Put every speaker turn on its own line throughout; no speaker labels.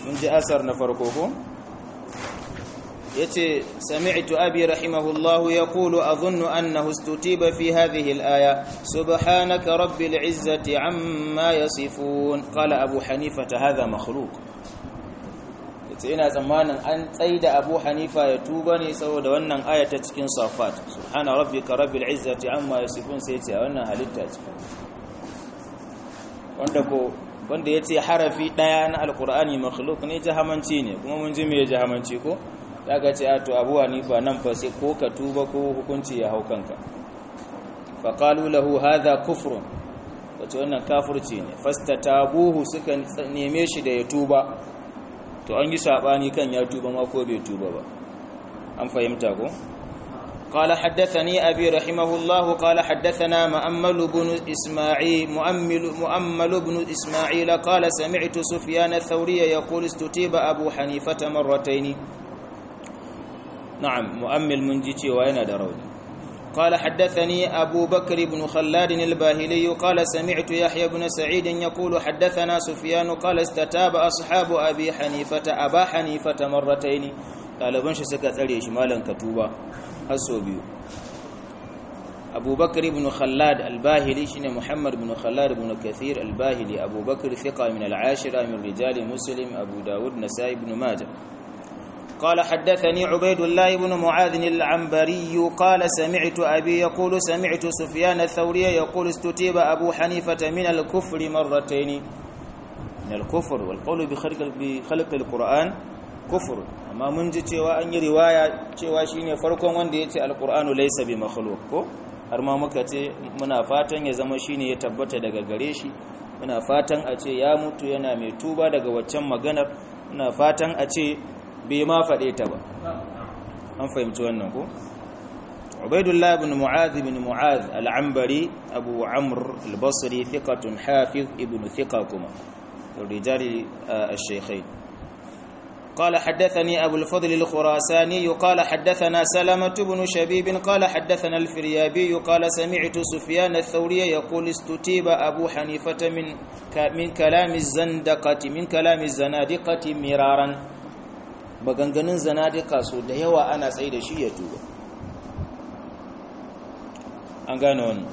mun ji asar na farko ko yace sami'tu abi rahimahullahu yaqulu adhunnu annahu istutiba fi hadhihi al-aya subhanaka rabbil izzati amma yasifun qala abu hanifa hadha makhluq yace ina tsammanin an tsaida abu hanifa ya tuba ne saboda wannan aya ta cikin safat subhana rabbika rabbil izzati amma yasifun sai yace wannan halitta ce wanda ko wanda yace harafi daya na alqur'ani makhluq ne jahamanci ne kuma mun ji me jahamanci ko daga ce a to abu hanifa nan fa sai ko ka tuba ko hukunci ya hau kanka fa qalu lahu hadha kufrun wato wannan kafirci ne fastatabuhu suka neme shi da ya tuba to an yi sabani kan ya tuba ma ko bai tuba ba an fahimta ko قال حدثني أبي رحمه الله قال حدثنا مؤمل بن إسماعيل مؤمل, مؤمل بن إسماعيل قال سمعت سفيان الثوري يقول استتيب أبو حنيفة مرتين نعم مؤمل منجتي وين دروني قال حدثني أبو بكر بن خلاد الباهلي قال سمعت يحيى بن سعيد يقول حدثنا سفيان قال استتاب أصحاب أبي حنيفة أبا حنيفة مرتين قال بنش سكت عليه شمالا كتوبا الصوبي أبو بكر بن خلاد الباهلي شن محمد بن خلاد بن كثير الباهلي أبو بكر ثقة من العاشرة من رجال مسلم أبو داود نسائي بن ماجه قال حدثني عبيد الله بن معاذ العنبري قال سمعت أبي يقول سمعت سفيان الثوري يقول استتيب أبو حنيفة من الكفر مرتين من الكفر والقول بخلق, بخلق القرآن كفر أما من جي cewa an yi riwaya cewa shine farkon wanda yace alqur'anu laysa bi makhluq ko har ma muka ce muna fatan ya zama shine ya tabbata daga gare shi muna fatan a ce ya mutu yana mai tuba daga waccan maganar muna fatan a ce bai ma faɗe ta ba an fahimci wannan ko ubaidullah ibn mu'adh ibn mu'adh al-anbari abu amr al-basri thiqatun hafiz ibn thiqa kuma rijal al-shaykhain قال حدثني أبو الفضل الخراساني قال حدثنا سلمة بن شبيب قال حدثنا الفريابي قال سمعت سفيان الثوري يقول استتيب أبو حنيفة من من كلام الزندقة من كلام الزنادقة مرارا maganganun zanadika so da yawa ana tsaye da shi ya tuba an gane wannan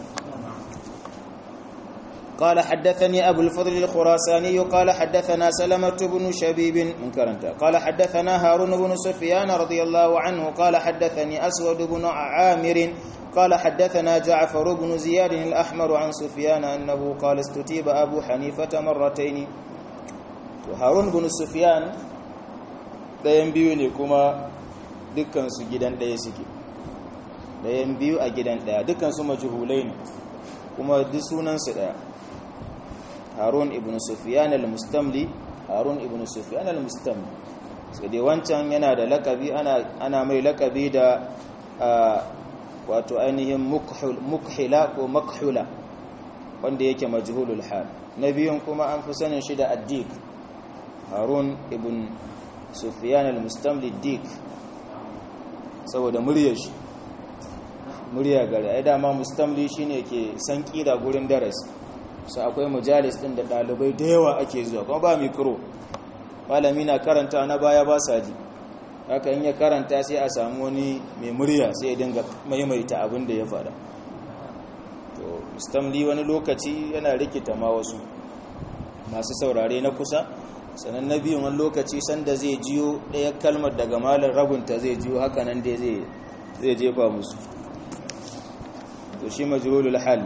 قال حدثني أبو الفضل الخراساني قال حدثنا سلمة بن شبيب من كرنتا قال حدثنا هارون بن سفيان رضي الله عنه قال حدثني أسود بن عامر قال حدثنا جعفر بن زياد الأحمر عن سفيان أنه قال استتيب أبو حنيفة مرتين هارون بن سفيان ɗayan biyu ne kuma dukkansu gidan ɗaya suke ɗayan biyu a gidan ɗaya dukkansu majihulai ne kuma duk sunansu ɗaya harun ibn sufiyan al-mustamli harun ibn sufiyan al-mustamli sai dai wancan yana da lakabi ana mai lakabi da wato ainihin mukhila ko makhula wanda yake majhulul hal na biyun kuma an fi sanin shi da addik harun ibn sufiyan al-mustamli dik saboda muryar shi murya gari ai dama mustamli shine ke san kira gurin darasi sai akwai mujalis din da dalibai da yawa ake zuwa kuma ba mikro malami na karanta na baya ba sa ji haka in ya karanta sai a samu wani mai murya sai ya dinga maimaita abin da ya faɗa to mustamli wani lokaci yana rikita ma wasu masu saurare na kusa sannan na biyun wani lokaci sanda zai jiyo ɗaya kalmar daga malar rabunta zai jiyo haka nan dai zai jefa musu to shi majrulul hal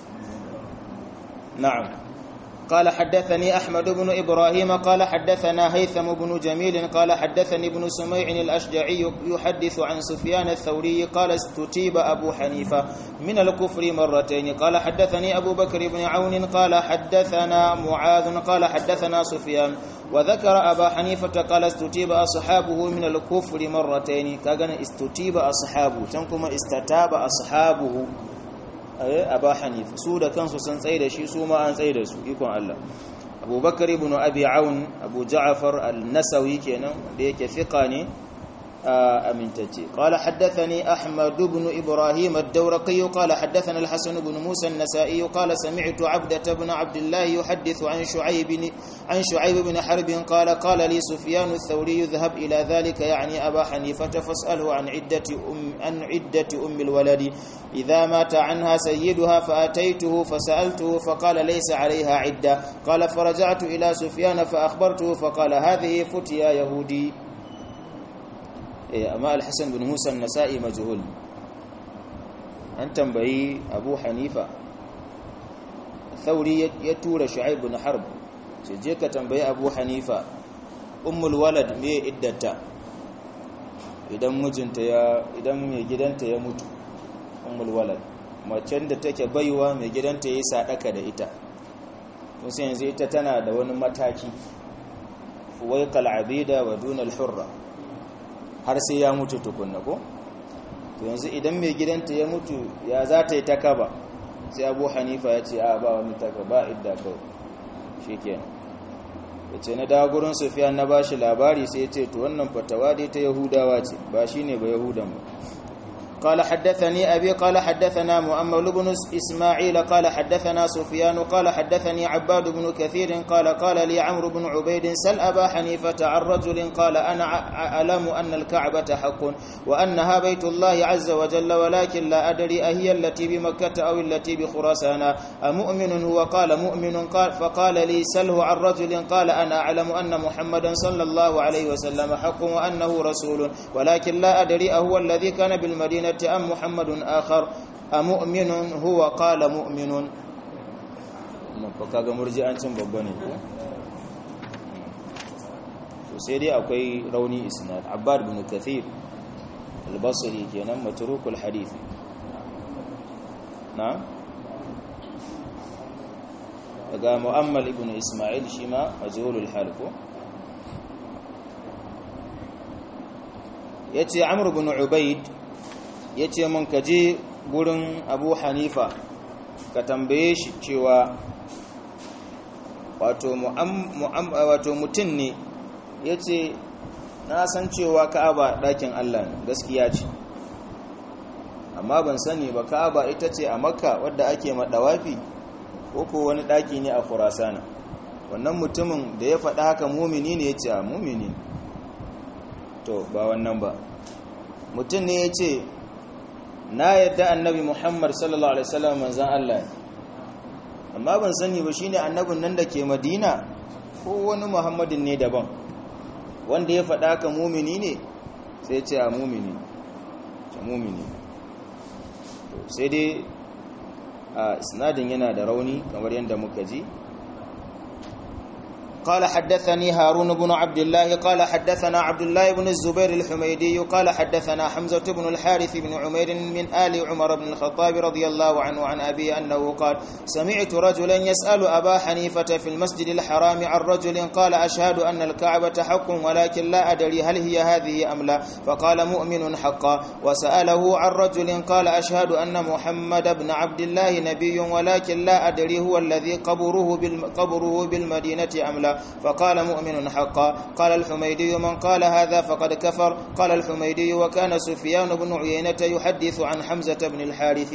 na'am قال حدثني أحمد بن إبراهيم قال حدثنا هيثم بن جميل قال حدثني ابن سميع الأشجعي يحدث عن سفيان الثوري قال استتيب أبو حنيفة من الكفر مرتين قال حدثني أبو بكر بن عون قال حدثنا معاذ قال حدثنا سفيان وذكر أبا حنيفة قال استتيب أصحابه من الكفر مرتين كان استتيب أصحابه تنكم استتاب أصحابه aba hanifa su da kansu sun tsaye da shi su ma an tsaye da su ikon Allah abubakar ibn abi aun abu ja'far al-nasawi kenan da yake fiqa ne amintacce qala haddathani ahmad ibn ibrahim ad-dawraqi qala haddathana al-hasan ibn musa an-nasa'i qala sami'tu 'abdah ibn abdullah yuhaddithu an shu'ayb an shu'ayb ibn harb qala qala li sufyan ath-thawri idhhab ila dhalika ya'ni aba hanifa fas'alhu an 'iddati um an 'iddati um al-waladi idha mata 'anha sayyiduha fa ataytuhu fasa'altuhu faqala laysa 'alayha 'idda qala faraja'tu ila sufyan fa akhbartuhu faqala hadhihi futiya yahudi amma al-hasan bin musa an-nasa'i majhul an tambayi abu hanifa thauri ya tura shu'aib bin harb ce je ka tambayi abu hanifa ummul walad me iddata idan mijinta ya idan mai gidanta ya mutu ummul walad macen da take baiwa mai gidanta yayi sadaka da ita musu yanzu ita tana da wani mataki fuwaiqal abida wa dunal hurra har sai ya mutu tukunna ko to yanzu idan mai gidanta ya mutu ya za ta yi takaba sai abu hanifa ya ce a ba wani takaba idda kawai shi kenan ya ce na dawo gurin sufiya na ba shi labari sai ya ce to wannan fatawa dai ta yahudawa ce ba shi ne ba yahudan ba قال حدثني أبي قال حدثنا مؤمل بن إسماعيل قال حدثنا سفيان قال حدثني عباد بن كثير قال قال لي عمرو بن عبيد سل أبا حنيفة عن رجل قال أنا أعلم أن الكعبة حق وأنها بيت الله عز وجل ولكن لا أدري أهي التي بمكة أو التي بخراسان أمؤمن هو قال مؤمن قال فقال لي سله عن رجل قال أنا أعلم أن محمدا صلى الله عليه وسلم حق وأنه رسول ولكن لا أدري أهو الذي كان بالمدينة أم محمد آخر أمؤمن هو قال مؤمن kaga murji'ancin babba ne ko to sai dai akwai rauni isnad abbad bin kathir al-basri kenan matrukul hadith na daga mu'ammal ibn isma'il shima majhulul hal ko yace amr ibn ubayd ya ce mun ka je gurin abu hanifa ka tambaye shi cewa wato mutum ne ya ce na san cewa ka'aba ɗakin allah ne gaskiya ce amma ban sani ba ka'aba ita ce a makka wadda ake maɗawafi ko ko wani ɗaki ne a kurasana wannan mutumin da ya faɗa haka mumini ne ya ce a mumini to ba wannan ba mutum ne ya ce na yadda annabi Muhammad sallallahu alaihi wasallam manzon Allah amma ban sani ba shine annabin nan da ke Madina ko wani Muhammadin ne daban wanda ya faɗa ka mumini ne sai ya ce a mumini ce mumini sai dai a isnadin yana da rauni kamar yadda muka ji قال حدثني هارون بن عبد الله قال حدثنا عبد الله بن الزبير الحميدي قال حدثنا حمزة بن الحارث بن عمير من آل عمر بن الخطاب رضي الله عنه عن أبي أنه قال سمعت رجلا يسأل أبا حنيفة في المسجد الحرام عن رجل قال أشهد أن الكعبة حق ولكن لا أدري هل هي هذه أم لا فقال مؤمن حقا وسأله عن رجل قال أشهد أن محمد بن عبد الله نبي ولكن لا أدري هو الذي قبره, قبره بالمدينة أم لا فقال مؤمن حقا قال الحميدي من قال هذا فقد كفر قال الحميدي وكان سفيان بن عيينة يحدث عن حمزة بن الحارث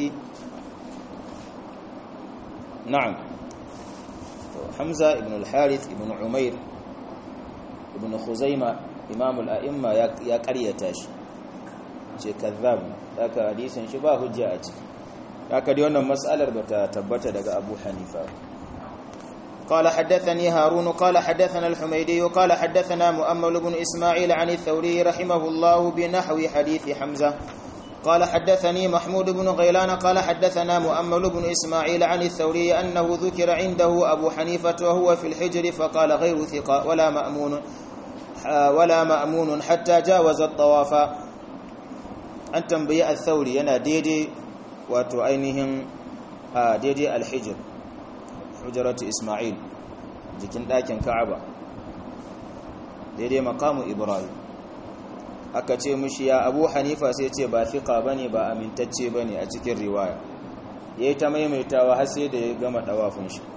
نعم حمزة بن الحارث بن عمير بن خزيمة إمام الأئمة يا قريتاش ce kazzab haka hadisin shi ba hujja a ciki haka dai wannan mas'alar bata tabbata daga Abu Hanifa قال حدثني هارون قال حدثنا الحميدي قال حدثنا مؤمل بن إسماعيل عن الثوري رحمه الله بنحو حديث حمزة قال حدثني محمود بن غيلان قال حدثنا مؤمل بن إسماعيل عن الثوري أنه ذكر عنده أبو حنيفة وهو في الحجر فقال غير ثقة ولا مأمون ولا مأمون حتى جاوز الطواف أن تنبيع الثوري أنا ديدي وتعينهم ديدي الحجر hujjaratu ismail jikin ɗakin ka'aba daidai makamu ibrahim aka ce mushi ya abu hanifa sai ce ba fiƙa ba ne ba amintacce ba ne a cikin riwaya ya yi ta maimaitawa har sai da ya gama ɗawafin shi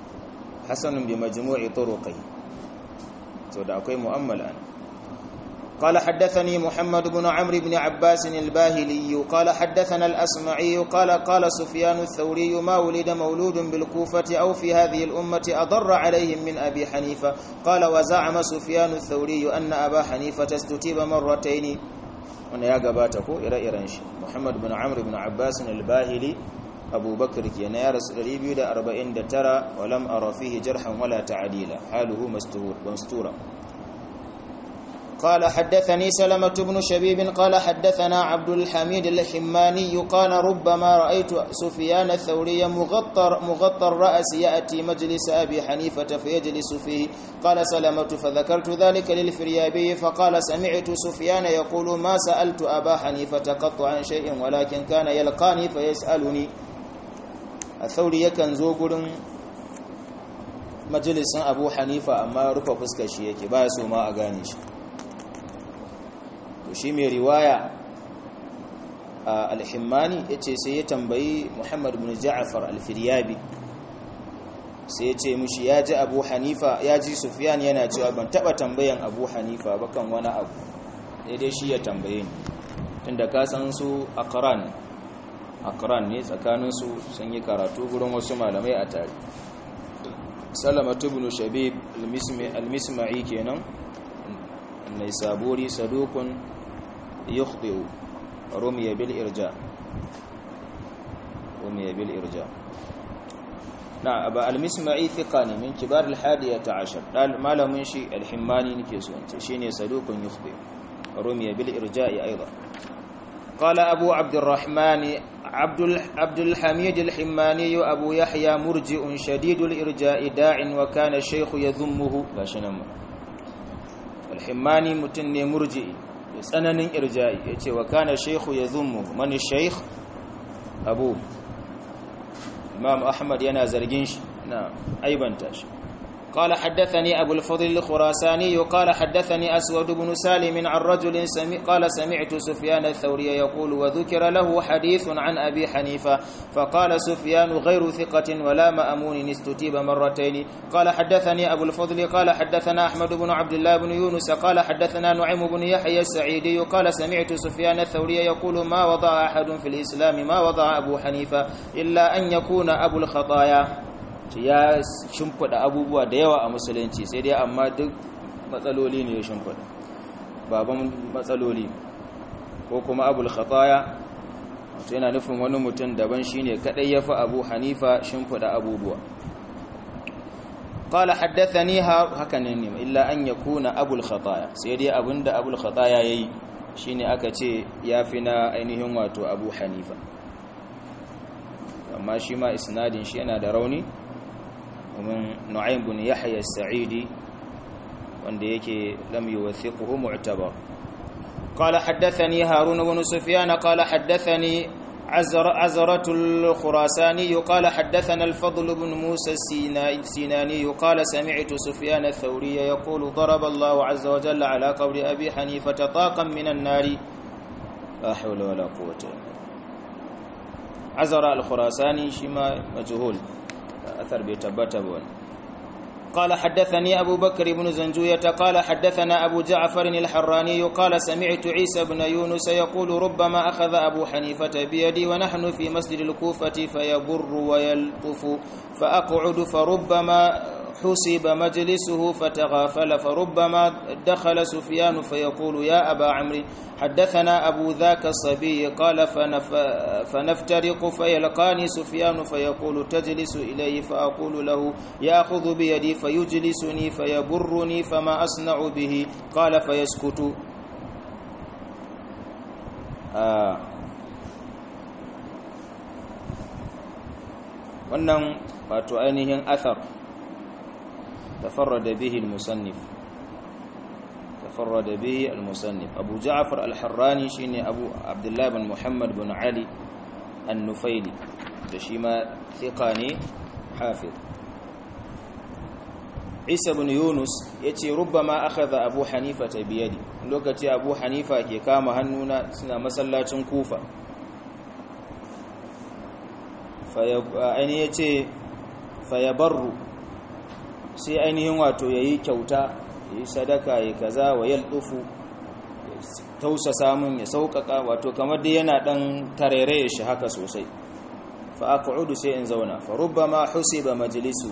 hassanun bi majmu'i turuqai to da akwai mu'ammal an قال حدثني محمد بن عمرو بن عباس الباهلي قال حدثنا الأسمعي قال قال سفيان الثوري ما ولد مولود بالكوفة أو في هذه الأمة أضر عليهم من أبي حنيفة قال وزعم سفيان الثوري أن أبا حنيفة استتيب مرتين wanda ya gabata ko ire-iren shi Muhammad bin Amr bin Abbas al-Bahili Abu Bakr kenan ya rasu 249 wa lam ara fihi jarhan wala ta'dila haluhu mastur mastura قال حدثني سلمة بن شبيب قال حدثنا عبد الحميد الحماني قال ربما رأيت سفيان الثوري مغطر مغطى الرأس يأتي مجلس أبي حنيفة فيجلس فيه قال سلمة فذكرت ذلك للفريابي فقال سمعت سفيان يقول ما سألت أبا حنيفة قط عن شيء ولكن كان يلقاني فيسألني الثوري يكن زوجر مجلس أبو حنيفة أما رفع فسكشي يكي باسو ما أغانيش shi mai riwaya al-himmani ya ce sai ya tambayi muhammad bin ja'afar al-firyabi sai ya ce mushi ya ji abu hanifa ya ji sufiyan yana cewa ban taba tambayan abu hanifa ba kan wani abu daidai shi ya tambaye ni tunda ka san su akran akran ne tsakaninsu sun yi karatu gurin wasu malamai a tare salamatu bin shabib al-misma'i kenan mai saburi sadukun يخطئ رمي بالإرجاء رمي بالإرجاء نعم أبا المسمعي ثقاني من كبار الحادية عشر قال ما له من شيء الحماني نكيسون شيني صدوق يخطئ رمي بالإرجاء أيضا قال أبو عبد الرحمن عبد عبد الحميد الحماني أبو يحيى مرجئ شديد الإرجاء داع وكان الشيخ يذمه لا شنم الحماني متن مرجئ tsananin irja'i ya ce wa kana shekhu ya zummu mani sheikh abu imam ahmad yana zargin shi na aibanta shi قال حدثني أبو الفضل الخراساني قال حدثني أسود بن سالم عن رجل سمع قال سمعت سفيان الثوري يقول وذكر له حديث عن أبي حنيفة فقال سفيان غير ثقة ولا مأمون استتيب مرتين قال حدثني أبو الفضل قال حدثنا أحمد بن عبد الله بن يونس قال حدثنا نعيم بن يحيى السعيدي قال سمعت سفيان الثوري يقول ما وضع أحد في الإسلام ما وضع أبو حنيفة إلا أن يكون أبو الخطايا ya shimfida abubuwa da yawa a musulunci sai dai amma duk matsaloli ne ya shimfida baban matsaloli ko kuma abul khataya wato yana nufin wani mutum daban shine kadai yafi abu hanifa shimfida abubuwa qala haddathani hakanan ne illa an yakuna abul khataya sai dai abinda abul khataya yayi shine aka ce yafi na ainihin wato abu hanifa amma shi ma isnadin shi yana da rauni ومن نعيم بن يحيى السعيدي wanda yake lam yuwathiquhu mu'tabar qala haddathani harun ibn sufyan qala haddathani عزرة الخراساني قال حدثنا الفضل بن موسى السيناني قال سمعت سفيان الثوري يقول ضرب الله عز وجل على قول أبي حنيفة طاقا من النار لا حول ولا قوة عزر الخراساني شما مجهول أثر بيتبتب قال حدثني أبو بكر بن زنجوية قال حدثنا أبو جعفر الحراني قال سمعت عيسى بن يونس يقول ربما أخذ أبو حنيفة بيدي ونحن في مسجد الكوفة فيبر ويلطف فأقعد فربما حسب مجلسه فتغافل فربما دخل سفيان فيقول يا أبا عمرو حدثنا أبو ذاك الصبي قال فنف فنفترق فيلقاني سفيان فيقول تجلس إليه فأقول له يأخذ بيدي فيجلسني فيبرني فما أصنع به قال فيسكت آه wannan wato ainihin athar تفرد به المصنف تفرد به المصنف أبو جعفر الحراني شيني أبو عبد الله بن محمد بن علي النفيلي دشيما ثقاني حافظ عيسى بن يونس يتي ربما أخذ أبو حنيفة بيدي لوكتي أبو حنيفة كي كام هنونا سنة مسلاة كوفة فيب... أين يتي فيبر sai ainihin wato ya yi kyauta ya yi sadaka ya kaza wa yalɗufu tausasa mun ya sauƙaƙa wato kamar da yana ɗan tarere shi haka sosai fa aq'udu sai in zauna fa rubbama husiba majlisu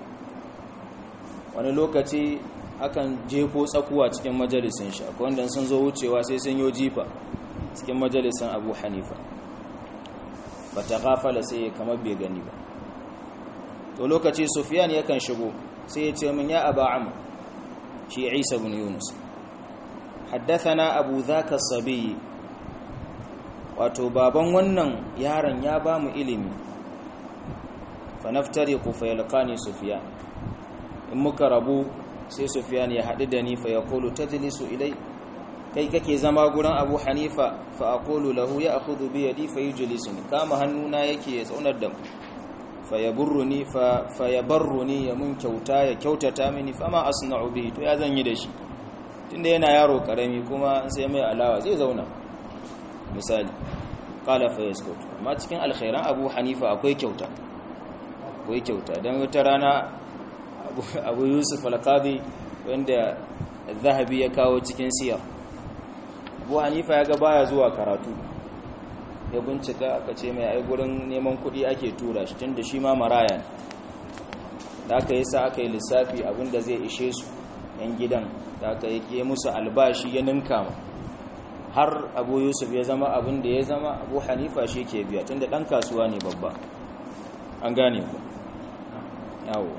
wani lokaci akan jefo tsakuwa cikin majalisin shi akwai wanda sun zo wucewa sai sun yo jifa cikin majalisin Abu Hanifa ba ta gafala sai kamar bai gani ba to lokaci Sufyan yakan shigo sai ya ce min ya aba amr shi Isa ibn Yunus haddathana Abu Dhaka Sabi wato baban wannan yaron ya ba mu ilimi fa naftariqu fa yalqani Sufyan in muka rabu sai Sufyan ya haɗu da ni fa yaqulu tajlisu ilai kai kake zama gurin Abu Hanifa fa aqulu lahu ya akhudhu bi yadi fa yujlisuni kama hannuna yake ya tsaunar da mu fa yaburruni fa fa yabarruni ya mun kyauta ya kyautata mini fa ma asna'u bihi to ya zan yi da shi tunda yana yaro karami kuma sai mai alawa zai zauna misali qala fa yaskut amma cikin alkhairan Abu Hanifa akwai kyauta akwai kyauta dan wata rana Abu Yusuf al-Qadi wanda Zahabi ya kawo cikin siyar Abu Hanifa ya ga baya zuwa karatu ya bincika aka ce mai ai gurin neman kuɗi ake tura shi tunda shi ma maraya ne da aka yi sa aka yi lissafi abinda zai ishe su yan gidan da aka yi musu albashi ya ninka ma har abu yusuf ya zama abin da ya zama abu hanifa shi ke biya tunda ɗan kasuwa ne babba an gane ku yawo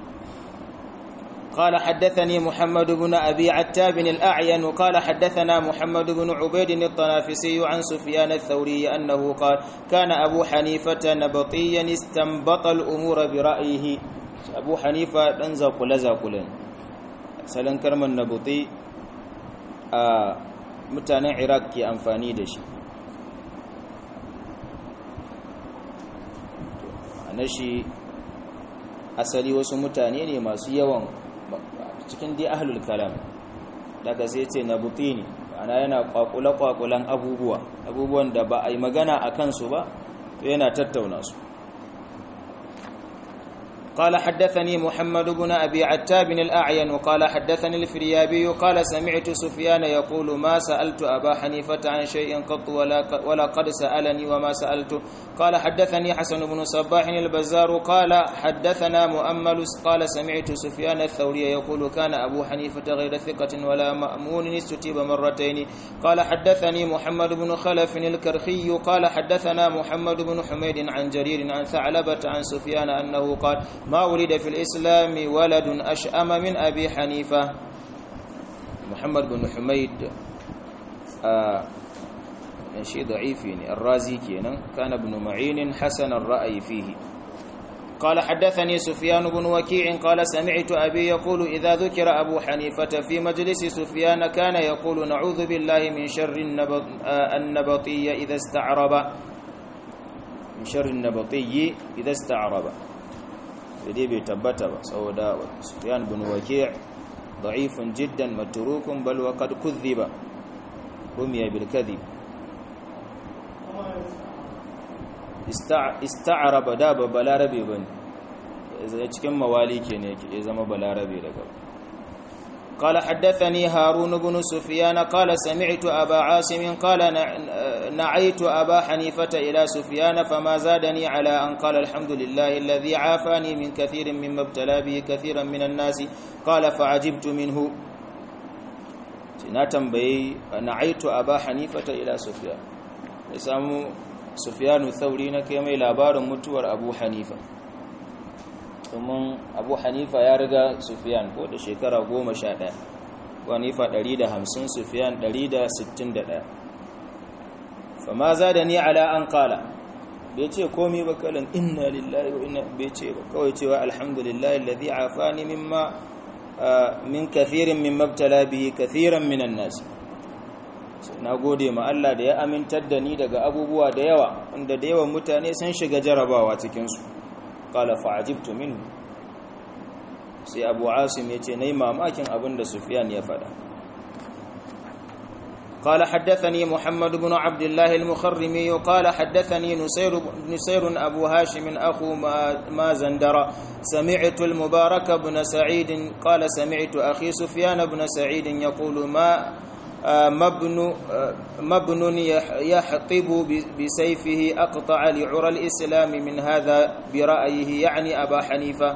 قال حدثني محمد بن أبي عتاب الأعين قال حدثنا محمد بن عبيد الطنافسي عن سفيان الثوري أنه قال كان أبو حنيفة نبطيا استنبط الأمور برأيه أبو حنيفة ننزق لزق سلن كرم النبطي آه متانا عراق كي أنفاني دشي نشي asali wasu mutane ne masu yawan cikin dai ahlul kalam daga sai ce na butini ana yana kwakula-kwakulan abubuwa abubuwan da ba a yi magana a kansu ba to yana tattauna su قال حدثني محمد بن أبي عتاب الأعين وقال حدثني الفريابي قال سمعت سفيان يقول ما سألت أبا حنيفة عن شيء قط ولا, ولا قد سألني وما سألت قال حدثني حسن بن صباح البزار قال حدثنا مؤمل قال سمعت سفيان الثوري يقول كان أبو حنيفة غير ثقة ولا مأمون استتيب مرتين قال حدثني محمد بن خلف الكرخي قال حدثنا محمد بن حميد عن جرير عن ثعلبة عن سفيان أنه قال ما ولد في الإسلام ولد أشأم من أبي حنيفة محمد بن حميد آه شيء ضعيف يعني الرازي كينا كان ابن معين حسن الرأي فيه قال حدثني سفيان بن وكيع قال سمعت أبي يقول إذا ذكر أبو حنيفة في مجلس سفيان كان يقول نعوذ بالله من شر النبط النبطي إذا استعرب من شر النبطي إذا استعرب dai bai tabbata ba saboda Sufyan bin Waki' da'ifun jiddan matrukun bal wa qad kudhiba rumiya bil kadhib ista'araba da ba balarabe bane cikin mawali kenan yake ya zama balarabe daga قال حدثني هارون بن سفيان قال سمعت أبا عاصم قال نعيت أبا حنيفة إلى سفيان فما زادني على أن قال الحمد لله الذي عافاني من كثير مما ابتلى به كثيرا من الناس قال فعجبت منه ناتنبي نعيت أبا حنيفة إلى سفيان يسامو سفيان الثوري نكيما إلى بار متور أبو حنيفة domin abu hanifa ya riga sufiyan ko da shekara goma sha ɗaya hanifa ɗari da hamsin sufiyan ɗari da sittin da ɗaya fama za da ni ala an kala bai ce komi ba kalan inna lillahi wa inna bai ce ba kawai cewa alhamdulillahi alladhi afani mimma min kathirin min mabtala bihi kathiran minan nas na gode ma Allah da ya amintar da ni daga abubuwa da yawa wanda da yawan mutane sun shiga jarabawa cikin su qala fa'ajibtu minhu sai Abu Asim yace nayi mamakin abin da Sufyan ya faɗa قال حدثني محمد بن عبد الله المخرمي قال حدثني نسير نسير أبو هاشم أخو ما زندر سمعت المبارك بن سعيد قال سمعت أخي سفيان بن سعيد يقول ما مبن مبن يحطب بسيفه أقطع لعرى الإسلام من هذا برأيه يعني أبا حنيفة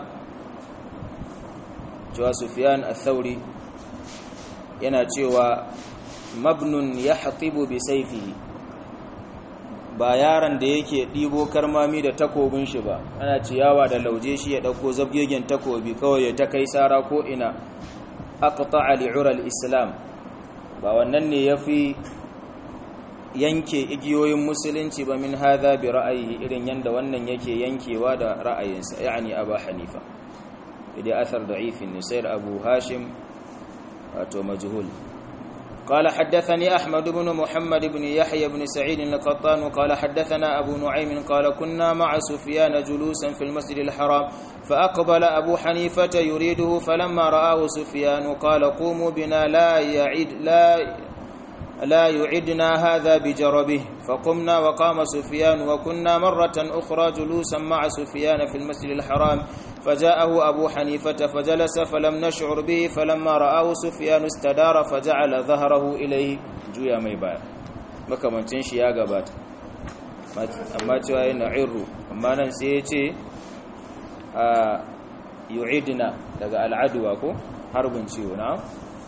جوا سفيان الثوري yana cewa mabnun ya hatibu bi saifihi ba yaron da yake ɗibo karmami da takobin shi ba ana ciyawa da lauje shi ya ɗauko zabgegen takobi kawai ya ta kai sara ko ina aqta'a li'ural islam ba wannan ne yafi yanke igiyoyin musulunci ba min hadha bi ra'ayi irin yanda wannan yake yankewa da ra'ayinsa yani abu hanifa idan athar da'ifin ne sayar abu hashim wato majhul قال حدثني أحمد بن محمد بن يحيى بن سعيد القطان قال حدثنا أبو نعيم قال كنا مع سفيان جلوسا في المسجد الحرام فأقبل أبو حنيفة يريده فلما رآه سفيان قال قوموا بنا لا يعد لا لا يعدنا هذا بجربه فقمنا وقام سفيان وكنا مرة أخرى جلوسا مع سفيان في المسجد الحرام فجاءه أبو حنيفة فجلس فلم نشعر به فلما رآه سفيان استدار فجعل ظهره إليه جويا ميبا makamancin shi ya gabata amma cewa yana irru amma nan sai ya ce a yu'idina daga al'aduwa ko harbin ciwo na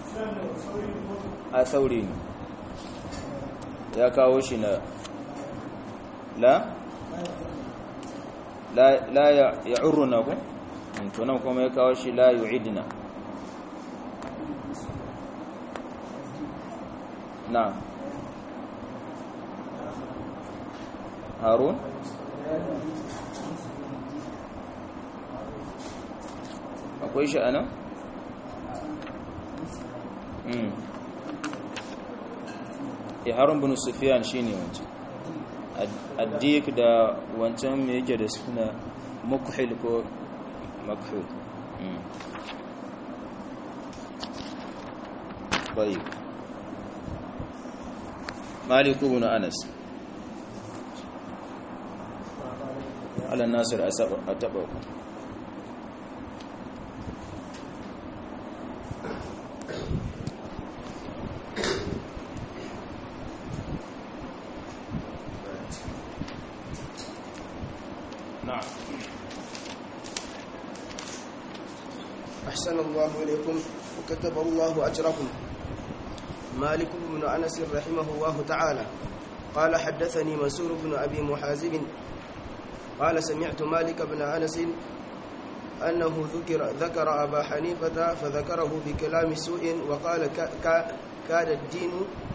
a sauri ne ya kawo shi na la la ya urruna ku tunan kuma ya kawo shi la yu'idna na harun akwai shi anan ya harun bin sufiyan shi ne wancan addik da wancan mai yake da suna makuhil ko makuhil bai maliku bin anas ala nasir a taɓa ku نعم
أحسن الله إليكم وكتب الله أجركم مالك بن أنس رحمه الله تعالى قال حدثني منصور بن أبي محازب قال سمعت مالك بن أنس أنه ذكر ذكر أبا حنيفة فذكره بكلام سوء وقال كاد الدين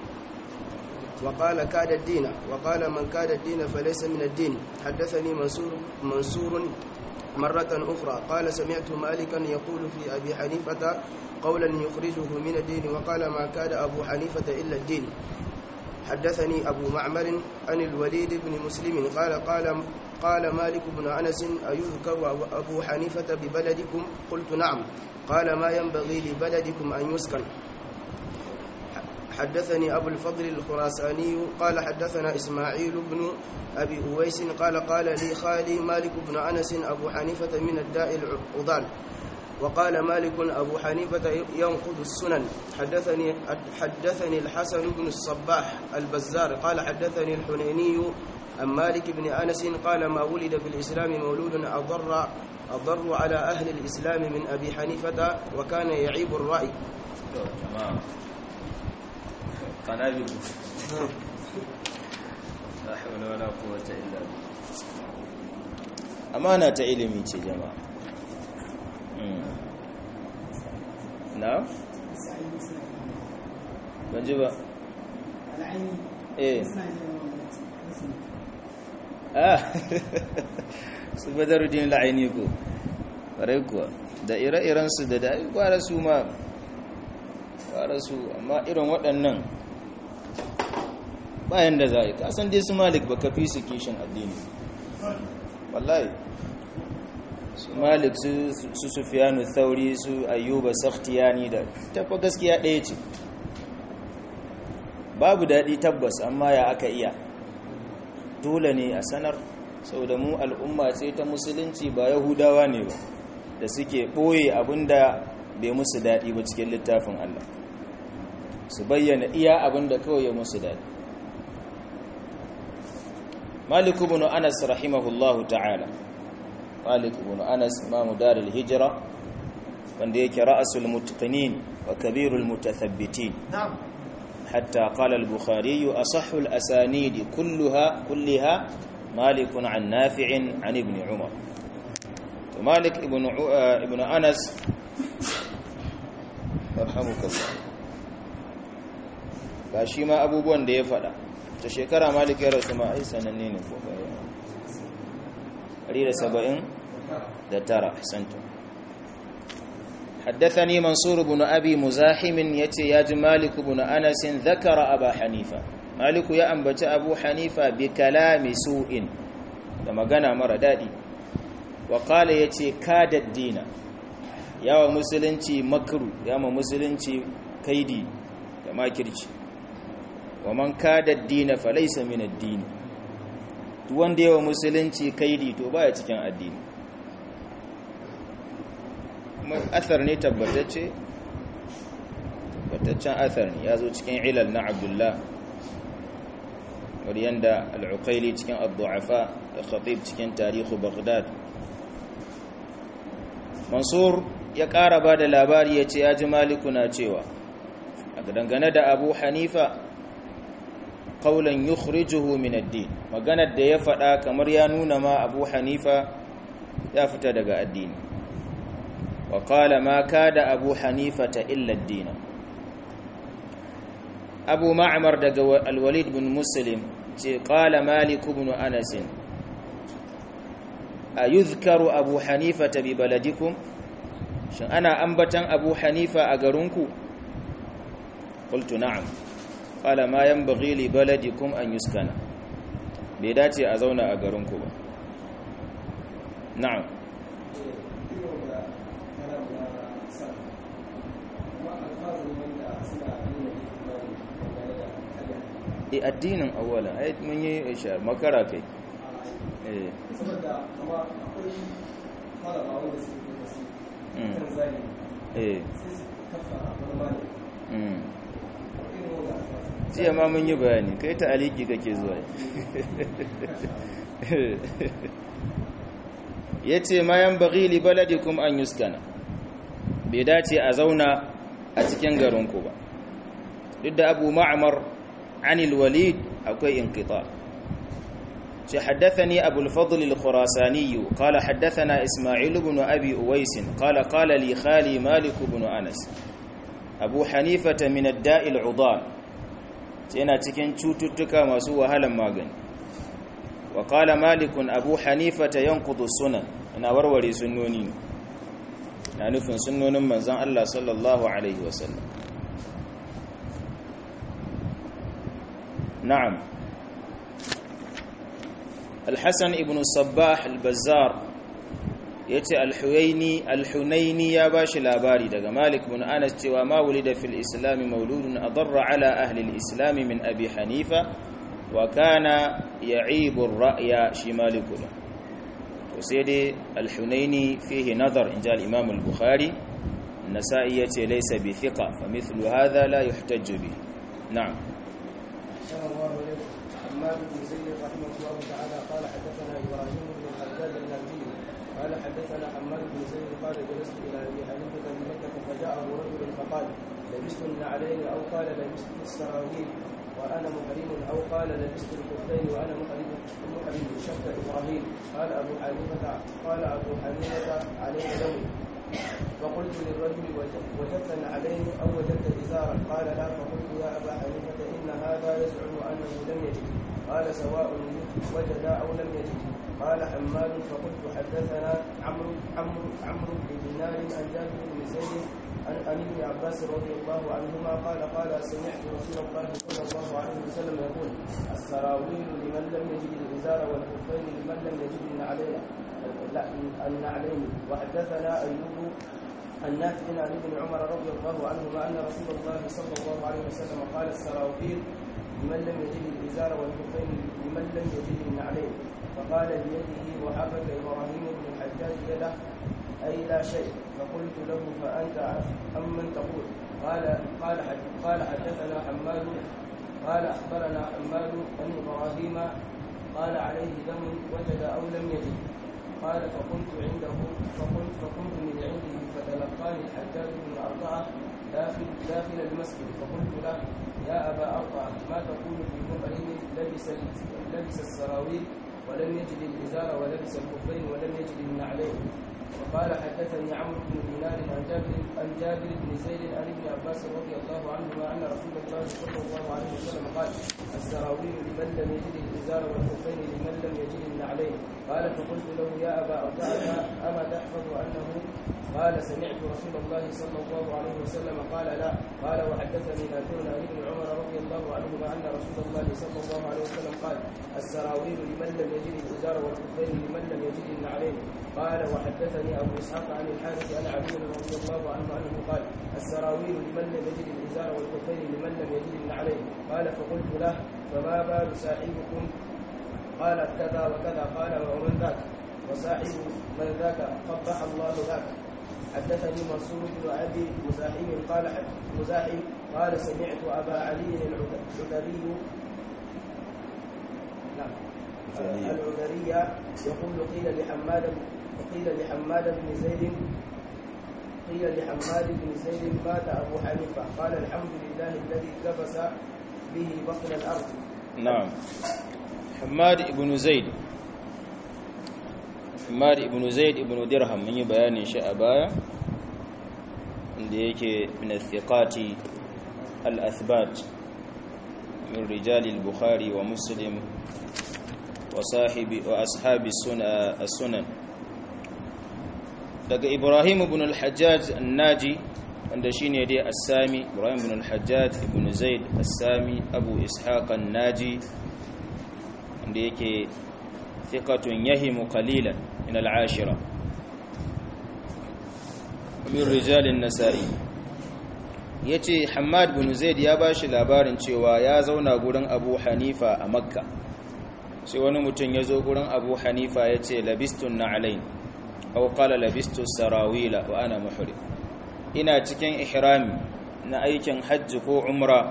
وقال كاد الدين وقال من كاد الدين فليس من الدين حدثني منصور منصور مرة أخرى قال سمعت مالكا يقول في أبي حنيفة قولا يخرجه من الدين وقال ما كاد أبو حنيفة إلا الدين حدثني أبو معمر عن الوليد بن مسلم قال قال قال مالك بن أنس أيذكر أبو حنيفة ببلدكم قلت نعم قال ما ينبغي لبلدكم أن يسكن حدثني أبو الفضل الخراساني قال حدثنا إسماعيل بن أبي أويس قال قال لي خالي مالك بن أنس أبو حنيفة من الداء العضال وقال مالك أبو حنيفة ينقض السنن حدثني حدثني الحسن بن الصباح البزار قال حدثني الحنيني عن مالك بن أنس قال ما ولد في الإسلام مولود أضر أضر على أهل الإسلام من أبي حنيفة وكان يعيب الرأي
تمام قنابل لا حول ولا قوة إلا بالله أمانة ilimi ce jama'a na? ban ji ba eh ah su badaruddin la'aini ko ƙwarai kuwa da ire-irensu da da gwara su ma gwara su amma irin waɗannan bayan da za a yi kasan dai su malik ba ka fi su kishin addini wallahi su malik su sufiyanu thauri su ayyuba sakhtiyani da tafa gaskiya ɗaya ce babu daɗi tabbas amma ya aka iya dole ne a sanar sau da mu al'umma ce ta musulunci ba yahudawa ne ba da suke ɓoye abinda bai musu daɗi ba cikin littafin Allah su bayyana iya abin da kawai ya musu daɗi malik ibn anas rahimahullahu ta'ala malik ibn anas imamu darul hijra wanda yake ra'asul mutqinin wa kabirul mutathabbitin hatta qala al-bukhari asahhu al-asanid kullaha kullaha malik an nafi'in an ibn umar to malik ibn ibn anas yarhamukallah ga shi ma abubuwan da ya faɗa ta shekara malik ya rasu ma ai sananne ne ko da saba'in da tara santa حدثني منصور بن أبي مزاحم يتي ياج مالك بن أنس ذكر أبا حنيفة مالك يا أنبت أبو حنيفة بكلام سوء لما قنا مرة دادي وقال يتي كاد الدين يا مسلنتي مكرو يا مسلنتي كيدي يا ماكرتي wa man kada ad-din fa laysa min ad-din duk wanda yawa musulunci kaidi to baya cikin addini kuma athar ne tabbatacce tabbataccen athar ne yazo cikin ilal na Abdullah wariyanda al-Uqayli cikin ad-du'afa da Khatib cikin tarihu Baghdad Mansur ya ƙara ba da labari ya ce ya ji maliku na cewa a dangane da Abu Hanifa qaulan yukhrijuhu min ad-din maganar da ya faɗa kamar ya nuna ma Abu Hanifa ya fita daga addini wa qala ma kada Abu Hanifa ta illa ad-din Abu Ma'mar daga Al-Walid bin Muslim ce qala Malik ibn Anas ayuzkaru Abu Hanifa bi baladikum shin ana ambatan Abu Hanifa a garinku qultu na'am qala ma yanbaghi li baladikum an yuskana bai dace a zauna a garinku ba na'am e addinin awwala ai mun yi ishar makara kai eh
saboda kuma akwai malama wanda suke da su kan zani
eh
sai su kafa wani malami
mm
irin wanda a
jiya ma mun yi bayani kai ta aliki kake zuwa ya ce ma yan bagi li baladikum an yuskana bai dace a zauna a cikin garinku ba duk da abu ma'amar anil walid akwai inqita ce haddathani abu al-fadl al-khurasani qala haddathana isma'il ibn abi uwais qala qala li khali malik ibn anas abu hanifata min ad-da'i al-udal yana cikin cututtuka masu wahalan magani wa qala malikun abu hanifata yanqudu sunan ina warware sunnoni na nufin sunnonin manzon Allah sallallahu alaihi wasallam na'am الحسن ابن الصباح البزار yace al-huyaini al-hunaini ya bashi labari daga Malik bin Anas cewa ma wulida fil islam mauludun adarra ala ahli al-islam min abi hanifa wa kana ya'ibu ar-ra'ya shi Malik to sai dai al-hunaini fihi nadar inja al-imam al-bukhari an-nasa'i yace laysa bi thiqa fa mithlu hadha la yuhtajju bi na'am
أحسن الله إليكم حماد بن زيد رحمه الله تعالى قال حدثنا إبراهيم بن الحجاج النبي قال حدثنا حماد بن زيد قال جلست إلى أبي حنيفة بمكة فجاءه رجل فقال لبست النعلين أو قال لبست السراويل وأنا محرم أو قال لبست الكفين وأنا محرم محرم شك إبراهيم قال أبو حنيفة قال أبو حنيفة عليه دم فقلت للرجل وجدت نعلين أو وجدت إزارا قال لا فقلت يا أبا حنيفة إن هذا يزعم أنه لم يجد قال سواء وجد أو لم يجد قال حماد فقلت حدثنا عمرو عمرو عمرو بن دينار عن جابر بن زيد عن عن ابن عباس رضي الله عنهما قال قال سمعت رسول الله صلى الله عليه وسلم يقول السراويل لمن لم يجد الإزار والكفين لمن لم يجد النعلين النعلين وحدثنا أيوب النافع عن ابن عمر رضي الله عنهما أن رسول الله صلى الله عليه وسلم قال السراويل لمن لم يجد الإزار والكفين لمن لم يجد النعلين فقال بيده وحرك إبراهيم بن الحجاج يده أي لا شيء فقلت له فأنت أمن تقول قال قال حد- قال حدثنا حماد قال أخبرنا حماد أن إبراهيم قال عليه دم وجد أو لم يجد قال فكنت عنده فقلت فكنت من عنده فتلقاني الحجاج بن أربعة داخل داخل المسجد فقلت له يا أبا أربعة ما تقول في مقرن لبس لبس السراويل ولم يجد الإزار ولبس الخفين ولم يجد النعلين وقال حدثني عمرو بن دينار عن جابر عن جابر بن زيد عن ابن عباس رضي الله عنهما ان رسول الله صلى الله عليه وسلم قال السراويل لمن لم يجد الازار والخفين لمن لم يجد النعلين قال فقلت له يا ابا ارجعك اما تحفظ انه قال سمعت رسول الله صلى الله عليه وسلم قال لا قال وحدثني نافع عن ابن عمر رضي الله عنهما ان رسول الله صلى الله عليه وسلم قال السراويل لمن لم يجد الازار والخفين لمن لم يجد النعلين قال وحدثني ابو اسحاق عن الحارث عن علي رضي الله عنه انه قال السراويل لمن لم يجد الازار والخفين لمن لم يجد النعلين قال فقلت له فما بال صاحبكم قال كذا وكذا قال ومن ذاك وصاحب من ذاك قبح الله ذاك حدثني منصور بن ابي مزاحم قال مزاحم قال سمعت ابا علي العذري نعم العذري يقول قيل لحماد قيل لحماد بن زيد قيل لحماد بن زيد مات ابو حنيفه قال الحمد لله الذي كبس به بطن الارض
نعم حماد ibn zaid Hamad ibn Zaid ibn Dirham mun yi bayanin shi a baya inda yake min al-thiqati al-athbat min rijal al-Bukhari wa Muslim wa sahibi wa ashabi sunan daga Ibrahim ibn al-Hajjaj an-Naji wanda shine dai as-Sami Ibrahim ibn al-Hajjaj ibn Zaid as-Sami Abu Ishaq an-Naji wanda yake thiqatun yahimu qalilan min al-ashira min rijal an-nasa'i yace Hammad bin Zaid ya bashi labarin cewa ya zauna gurin Abu Hanifa a Makka sai wani mutum ya zo gurin Abu Hanifa yace labistun na'alain aw qala labistu sarawila wa ana muhrim ina cikin ihrami na aikin hajji ko umra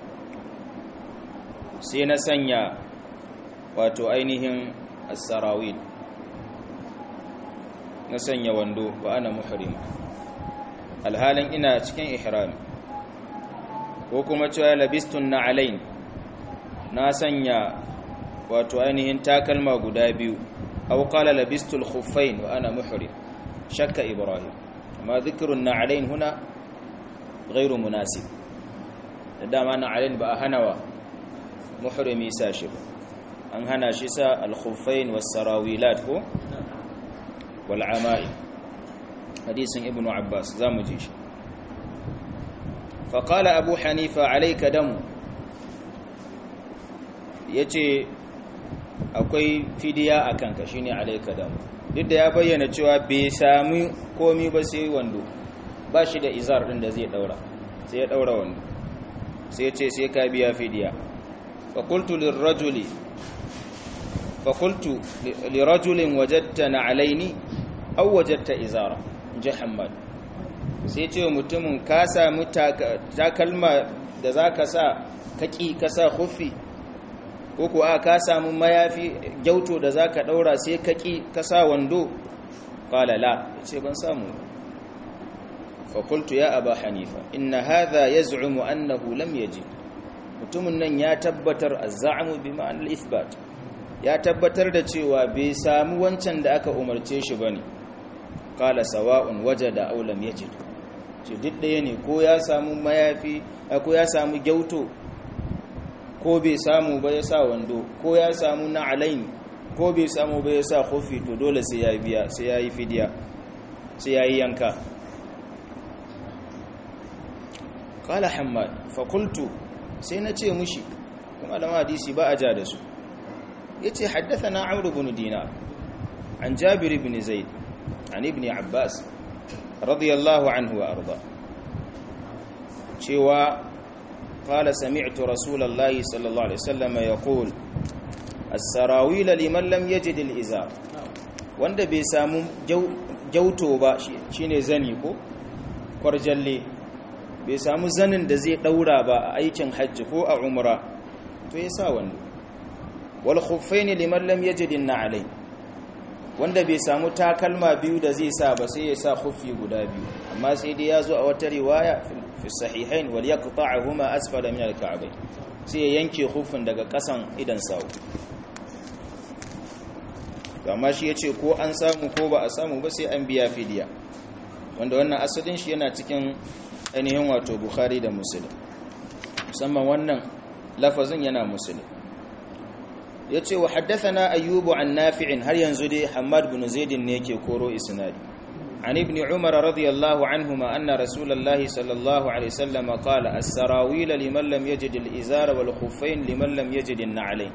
sai na sanya wato ainihin as-sarawil na sanya wando wa ana muhrim alhalin ina cikin ihrami ko kuma cewa labistun na'alain na sanya wato ainihin takalma guda biyu aw qala labistul khuffain wa ana muhrim shakka ibrahim amma dhikrun na'alain huna ghairu munasib da dama na'alain ba a hanawa muhrimi sa shi ba an hana shi sa al-khuffain was-sarawilat ko wal ama'i hadisin ibnu abbas zamu ji shi fa qala abu hanifa alayka damu yace akwai fidiya akan ka shine alayka damu duk da ya bayyana cewa bai sami komi ba sai wando ba shi da izar din da zai daura sai ya daura wando sai ya ce sai ka biya fidiya fa qultu lirrajuli فقلت لرجل وجدت نعلين أو وجدت إزارة جه حماد sai ce mutumin ka sami takalma da za ka sa kaki ka sa hufi ko kuwa ka sami mayafi gyauto da za ka ɗaura sai kaki ka sa wando ƙalala ce ban samu fakultu ya aba hanifa inna hadha ya zu'umu annahu lam yaji mutumin nan ya tabbatar a za'amu bi ma'anar isbat ya tabbatar da cewa bai sami wancan da aka umarce shi ba ne kala sawa'un waje da aulam ya ce ce duk ɗaya ne ko ya samu mayafi ko ya samu gyauto ko bai samu ba ya sa wando ko ya samu na alain ko bai samu ba ya sa kofi to dole sai ya biya sai ya yi fidiya sai ya yi yanka kala hamad fakultu sai na ce mushi kuma da hadisi ba a ja da su yace haddathana amr ibn dinar an jabir ibn zaid an ibn abbas radiyallahu anhu wa arda cewa qala sami'tu rasulullahi sallallahu alaihi wasallam yaqul as-sarawil liman lam yajid al-izar wanda bai samu gyauto ba shine zani ko kwarjalle bai samu zanin da zai daura ba a aikin hajji ko a umra to ya sa wando wal khuffaini liman lam yajid alai wanda bai samu takalma biyu da zai sa ba sai ya sa khuffi guda biyu amma sai dai ya zo a wata riwaya fi sahihain wal yaqta'uhuma asfala min al-ka'bayn sai ya yanke khuffin daga kasan idan sawu to amma shi yace ko an samu ko ba a samu ba sai an biya fidiya wanda wannan asalin shi yana cikin ainihin wato bukhari da muslim musamman wannan lafazin yana muslim yace wa haddathana ayyubu an nafi'in har yanzu dai hammad bin zaid ne yake koro isnadi عن ابن عمر رضي الله عنهما أن رسول الله صلى الله عليه وسلم قال السراويل لمن لم يجد الإزار والخفين لمن لم يجد النعلين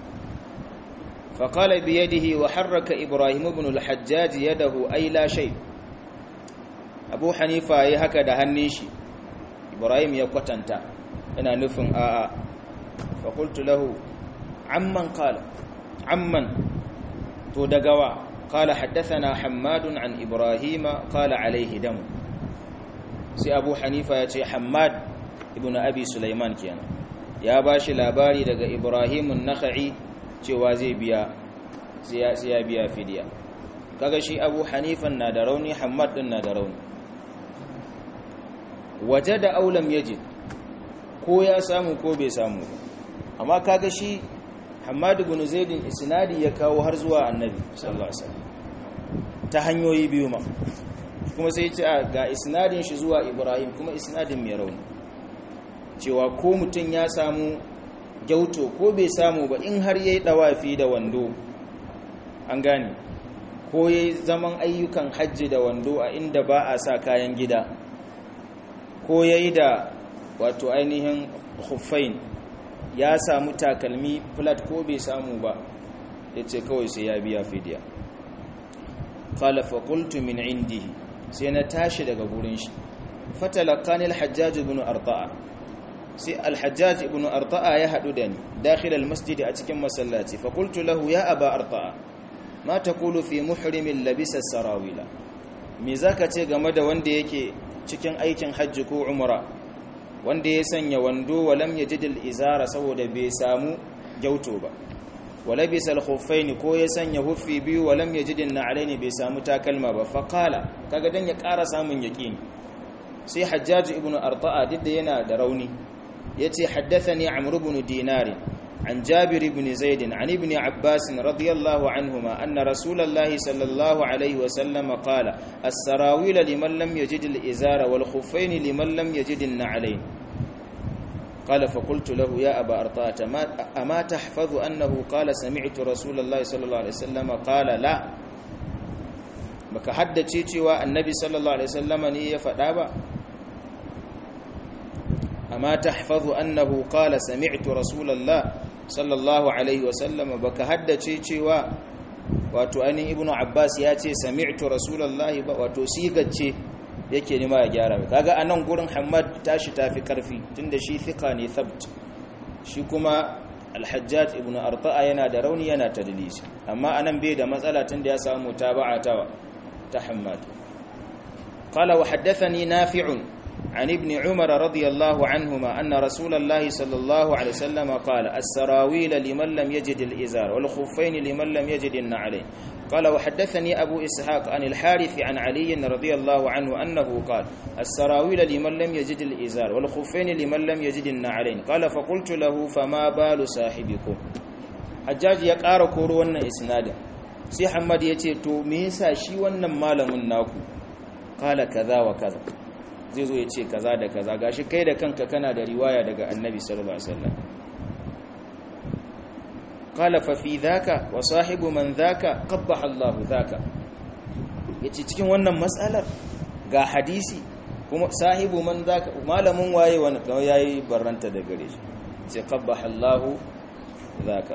فقال بيده وحرك إبراهيم بن الحجاج يده أي لا شيء أبو حنيفة يهكذا هنيشي إبراهيم يقتنتا أنا نفن آآ فقلت له عمن قال عمن تودقوا قال حدثنا حماد عن إبراهيم قال عليه دم سي أبو حنيفة يتي حماد ابن أبي سليمان كيانا يا باشي لاباري دقى إبراهيم النخعي cewa zai biya sai ya biya fidiya kaga shi abu hanifan na da rauni hamad din na da rauni waje da aulam yajid ko ya samu ko bai samu amma kaga shi hamad ibn zaidin isnadi ya kawo har zuwa annabi sallallahu alaihi wasallam ta hanyoyi biyu ma kuma sai ce ga isnadin shi zuwa ibrahim kuma isnadin mai rauni cewa ko mutum ya samu gyauto ko bai samu ba in har yayi dawafi da wando an gane ko yayi zaman ayyukan hajji da wando a inda ba a sa kayan gida ko yayi da wato ainihin khuffain ya samu takalmi flat ko bai samu ba yace kawai sai ya biya fidiya qala fa qultu min indihi sai na tashi daga gurin shi fatalaqani al-hajjaj ibn arta'a sai alhajjaj ibn arta'a ya hadu da ni dakhil almasjid a cikin masallaci fa qultu lahu ya aba arta'a ma taqulu fi muhrimin labisa sarawila me zaka ce game da wanda yake cikin aikin hajji ko umra wanda ya sanya wando walam yajid izara saboda bai samu gyauto ba walabisa alkhuffaini ko ya sanya huffi biyu walam yajid na'alaini bai samu takalma ba fa qala kaga dan ya ƙara samun yaqini sai hajjaj ibn arta'a duk da yana da rauni yace haddathani amr ibn dinar an jabir ibn zaid an ibn abbas radiyallahu anhuma anna rasulullahi sallallahu alaihi wa sallam qala as-sarawil liman lam yajid al-izara wal khuffayn liman lam yajid an-na'alayn قال فقلت له يا أبا أرطاة أما تحفظ أنه قال سمعت رسول الله صلى الله عليه وسلم قال لا baka haddace cewa annabi sallallahu alaihi wasallam ne ya faɗa ba amma tahfazu annahu qala sami'tu rasulullah sallallahu alaihi wasallam baka haddace cewa wato ainihin ibnu abbas ya ce sami'tu rasulullah ba wato sigace yake nima ya gyara kaga anan gurin hammad tashi tafi karfi tunda shi thika ne thabt shi kuma al-hajjaj ibn arta'a yana da rauni yana tadlisi amma anan bai da matsala tunda ya samu mutaba'a ta ta hammad qala wa haddathani nafi'un عن ابن عمر رضي الله عنهما أن رسول الله صلى الله عليه وسلم قال السراويل لمن لم يجد الإزار والخفين لمن لم يجد النعلين قال وحدثني أبو إسحاق عن الحارث عن علي رضي الله عنه أنه قال السراويل لمن لم يجد الإزار والخفين لمن لم يجد النعلين قال فقلت له فما بال صاحبكم حجاج يقار كورو wannan isnadin sai Muhammad yace to me yasa shi wannan malamin naku kala kaza wa kaza zai zo yace kaza da kaza gashi kai da kanka kana da riwaya daga Annabi sallallahu alaihi wasallam qala fa fi dhaka wa sahibu man dhaka qabbaha Allah dhaka yace cikin wannan mas'alar ga hadisi kuma sahibu man dhaka malamin waye wani kawai yayi barranta da gare shi sai qabbaha Allah dhaka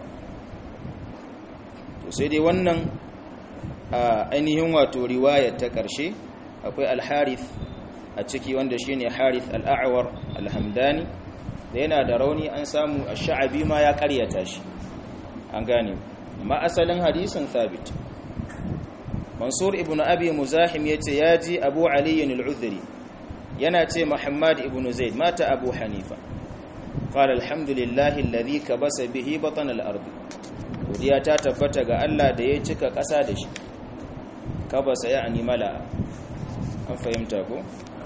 to sai dai wannan ainihin wato riwayar ta karshe akwai al-harith a ciki wanda shine harith al-a'war al-hamdani da yana da rauni an samu ash-sha'abi ma ya karyata shi an gane amma asalin hadisin thabit mansur ibn abi muzahim yace yaji abu ali al-udhri yana ce muhammad ibn zaid mata abu hanifa qala alhamdulillahi alladhi kabasa bihi batan al-ard godiya ta tabbata ga Allah da ya cika ƙasa da shi kabasa ya'ni mala an fahimta ko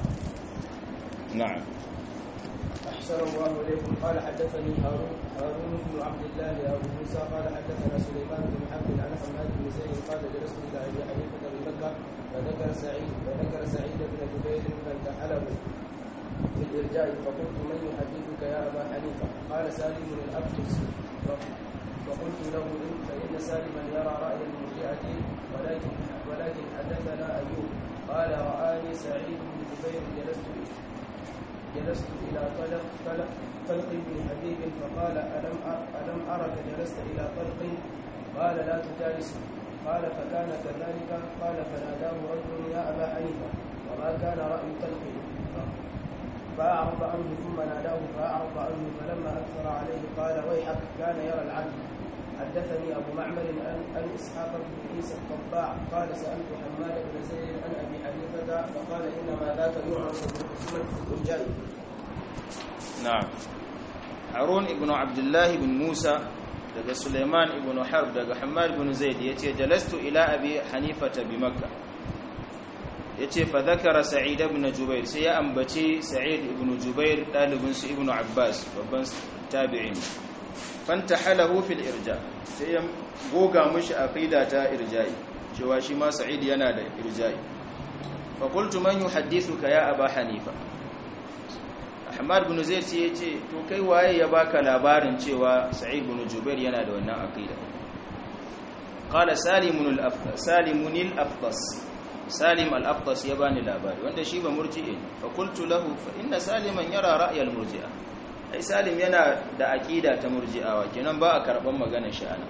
na'am
أحسن الله إليكم قال حدثني هارون هارون بن عبد الله أبو موسى قال حدثنا سليمان بن حرب عن حماد بن زيد قال جلست إلى أبي حنيفة بمكة فذكر سعيد فذكر سعيد بن جبير فانتحله في الإرجاء فقلت من يحدثك يا أبا حنيفة قال سالم الأبتس فقلت له إن فإن سالما يرى رأي المرجئة ولكن ولكن حدثنا أيوب قال رآني سعيد بن جبير جلست جلست إلى طلق طلق طلق بن حبيب فقال ألم ألم أرك جلست إلى طلق قال لا تجالس قال فكان كذلك قال فناداه رجل يا أبا حنيفة وما كان رأي طلق فأعرض عنه ثم ناداه فأعرض عنه فلما أكثر عليه قال ويحك كان يرى العدل حدثني أبو معمر أن أن إسحاق بن عيسى الطباع قال سألت حماد بن زيد عن أبي حنيفة فقال إنما ذاك يعرف بالقسمة الرجال
na'am harun ibn abdullah ibn musa daga suleiman ibn harb daga hamad ibn zaid yace jalastu ila abi hanifata bi makkah yace fa dhakara sa'id ibn jubair sai ya ambaci sa'id ibn jubair dalibin su ibn abbas babban tabi'in fantahalahu fil irja sai ya goga mishi aqida ta irja'i cewa shi ma sa'id yana da irja'i fa qultu man yuhaddithuka ya aba hanifa Ahmad bin Zaid sai ya ce to kai waye ya baka labarin cewa Sa'id bin Jubair yana da wannan aqida qala Salimun al-Aftas Salimun al-Aftas Salim al-Aftas ya bani labari wanda shi ba murji'i fa qultu lahu fa inna Saliman yara ra'y al-murji'a ai Salim yana da aqida ta murji'awa kenan ba a karban maganar shi ana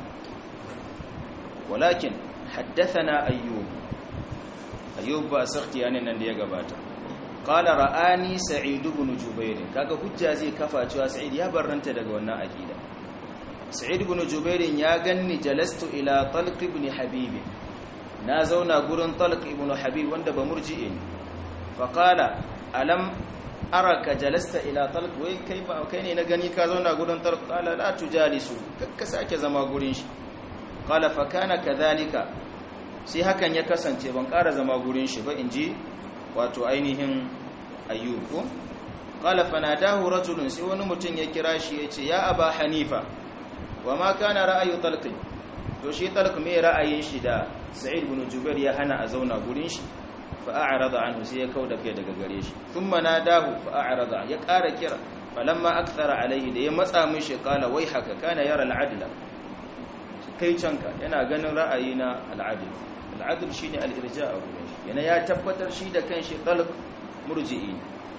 walakin haddathana ayyub ayyub ba sakti yanin nan da ya gabata qala ra'ani sa'id ibn jubair kaga hujja zai kafa cewa sa'id ya barranta daga wannan aqida sa'id ibn jubair ya ganni jalastu ila talq ibn habib na zauna gurin talq ibn habib wanda ba murji'i ne fa qala alam araka jalasta ila talq wai kai ba kai ne na gani ka zauna gurin talq qala la tujalisu kakka sake zama gurin shi qala fa kana kadhalika sai hakan ya kasance ban ƙara zama gurin shi ba inji wato ainihin ayyubu qala fanadahu rajulun sai wani mutum ya kira shi yace ya aba hanifa wa ma kana ra'ayu talq to shi talq me ra'ayin shi da sa'id ibn jubair ya hana a zauna gurin shi fa a'rada anhu sai ya kauda kai daga gare shi thumma nadahu fa a'rada ya ƙara kira falamma akthara alaihi da ya matsa mishi qala wai haka kana yara al'adla kai canka yana ganin ra'ayi na al'adl al'adl shine al-irja' a gurin shi yana ya tabbatar shi da kanshi talq murji'i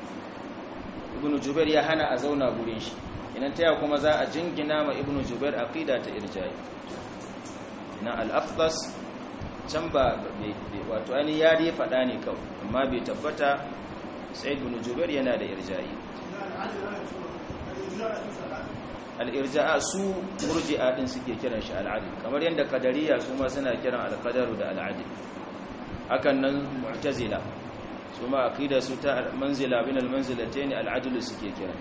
ibn jubair ya hana a zauna gurin shi idan taya kuma za a jingina ma ibn jubair aqida ta irja'i na al-afdas can ba wato ani ya dai fada ne kawai amma bai tabbata sai ibn jubair yana da irja'i al-irja'a su murji'a din suke kiran shi al-adl kamar yadda kadariya su ma suna kiran al-qadaru da al-adl hakan nan mu'tazila su ma aqida su ta manzila bin al-manzilatayn al-adl suke kiran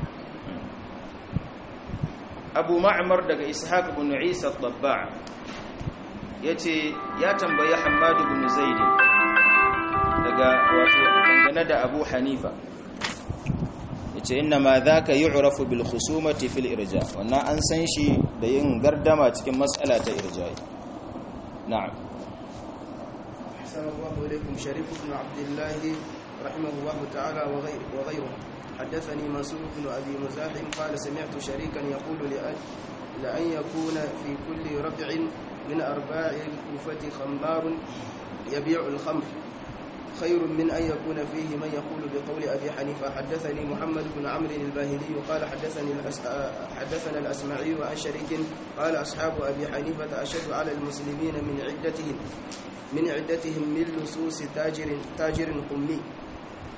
Abu Ma'mar daga Ishaq ibn Isa at-Tabba' yace ya tambayi Hammad ibn Zaid daga wato dangane da Abu Hanifa yace inna ma dhaka yu'rafu bil khusumati fil irja wannan an san shi da yin gardama cikin mas'ala ta irja na'am
أحسن الله إليكم شريف بن عبد الله رحمه الله تعالى وغير وغيره حدثني منصور بن أبي مزاحم قال سمعت شريكا يقول لأن, لأن يكون في كل ربع من أرباع الكوفة خمار يبيع الخمر خير من أن يكون فيه من يقول بقول أبي حنيفة حدثني محمد بن عمرو الباهلي قال حدثني الأس... حدثنا الأسمعي عن شريك قال أصحاب أبي حنيفة أشد على المسلمين من عدتهم من عدتهم من لصوص تاجر تاجر قمي